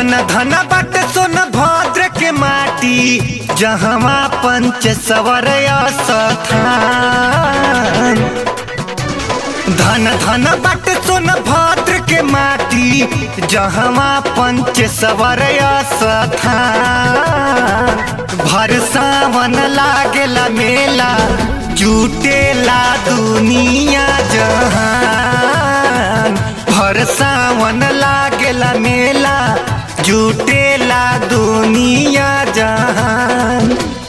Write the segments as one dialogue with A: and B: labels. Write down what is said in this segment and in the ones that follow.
A: धन धन बट सोन भद्र के माटी जहवा पंच सवर स्थान धन धन बट सोन भद्र के माटी जहवा पंच सवर स्थान भर सावन लागेला मेला जुटेला दुनिया जहान भर सावन लागेला मेला जुटेला दुनिया जहान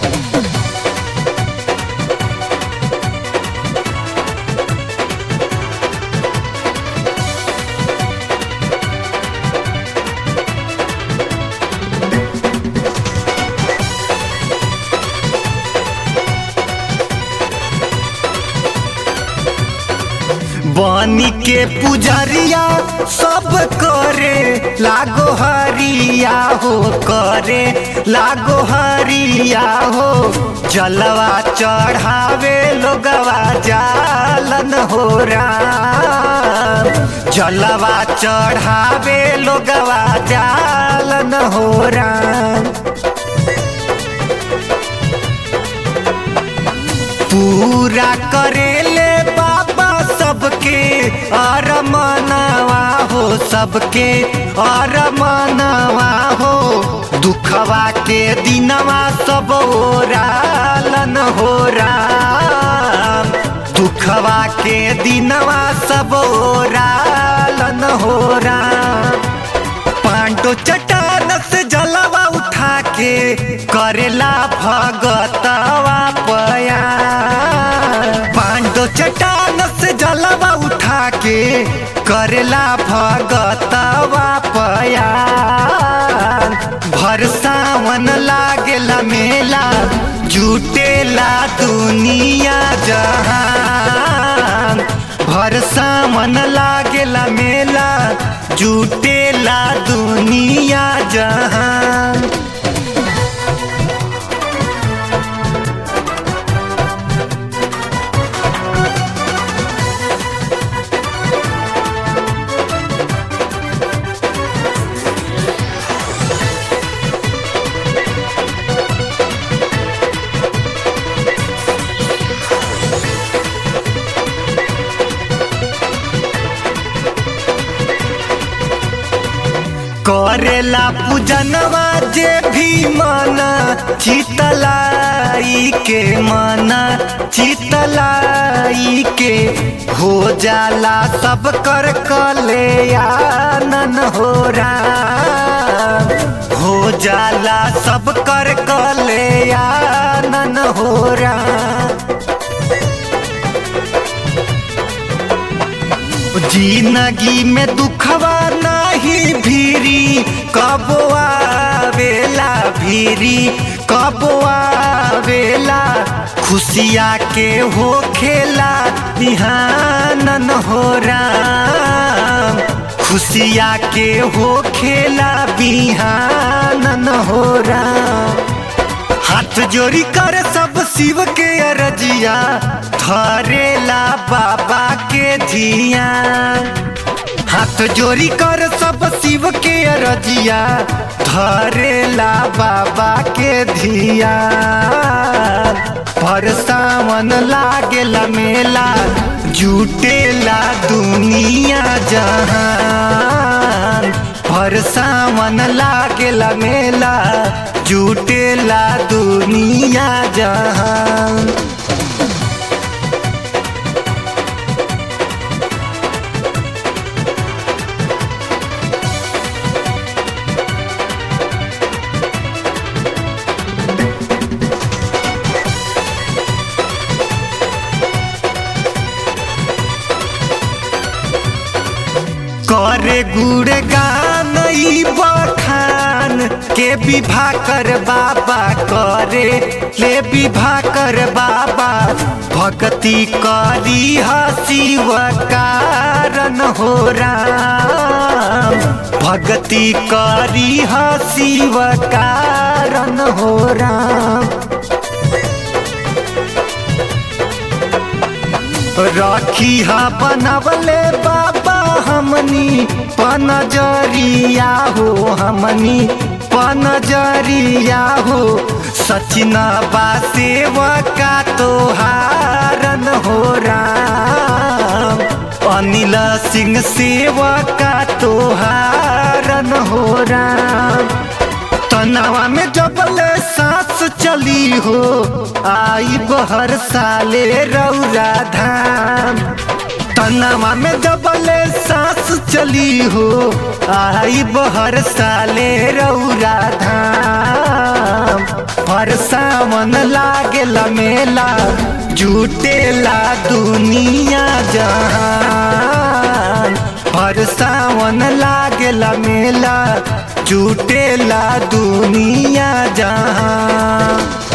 A: बनी के पुजरिया सब करे लागो हरिया हो करे लागो हरिया हो जलवा चढ़ावे लोगवा जालन हो राम जलवा चढ़ावे लोगवा जालन हो राम पूरा करेले बाबा सबके और मनवा हो सबके और मनवा हो दुखवा के दिनवा सब ओरालन हो राम दुखवा के दिनवा सब ओरालन हो राम पांडो चट्टान से जलवा उठा के करेला भगतवा पया पांडो चट्टान से जलवा उठा के करेला भगतवा पया भर सावन लागेला मेला जुटेला दुनिया जहान भर सावन लागेला मेला जुटेला दुनिया जहान करेला पूजनवा जे भी माना चितलाई के माना चितलाई के हो जाला सब कर कल्याणन हो राम हो जाला सब कर कल्याणन हो राम जिंदगी में दुखवा नहीं भीरी कब आवेला भीरी कब आवेला खुशिया के हो खेला बिहानन हो राम खुशिया के हो खेला बिहानन हो राम हाथ जोड़ी कर सब शिव के अरजिया धरेला बाबा के धिया हाथ जोड़ी कर सब शिव के अरजिया धरेला बाबा के धिया पर सावन लागेला मेला जुटेला दुनिया जहान पर सावन लागेला मेला जुटेला दुनिया जहान करे गुड़गान ई बखान के विभा कर बाबा करे ले विभा कर बाबा भक्ति करी शिव कारण हो राम भक्ति करी शिव कारण हो राम रखी हा बनवले बाबा हमन हमनी पनजरिया हो हमनी पनजरिया हो सचिना बा सेवका तोहारन हो राम अनिल सिंह सेवका तोहारन हो राम तनावा में जबले सांस चली हो आई बहर साले रौरा धाम तनावा में जबले सांस चली हो आई बहर साले रौरा धाम हर सावन लागेला मेला जुटेला दुनिया जहान हर सावन लागेला मेला जुटेला दुनिया जहां